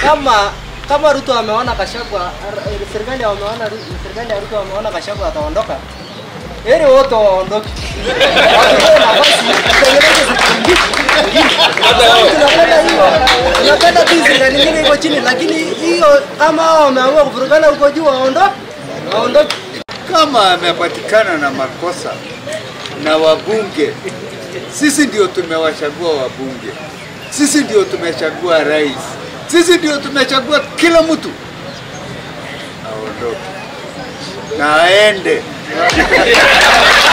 kama kama Ruto ameona Gachagua, ar- serikali wameona Ru- serikali ya Ruto wameona Gachagua ataondoka, heri wote waondoke, wapewe nafasi itengeneze serikali nyingine. Tunapenda hiyo, tunapenda tu serikali nyingine iko chini, lakini hiyo kama hao wameamua kuvurugana huko juu, waondoke, waondoke. kama amepatikana na makosa na wabunge, sisi ndio tumewachagua wabunge, sisi ndio tumechagua rais, sisi ndio tumechagua kila mtu, aondoke na aende.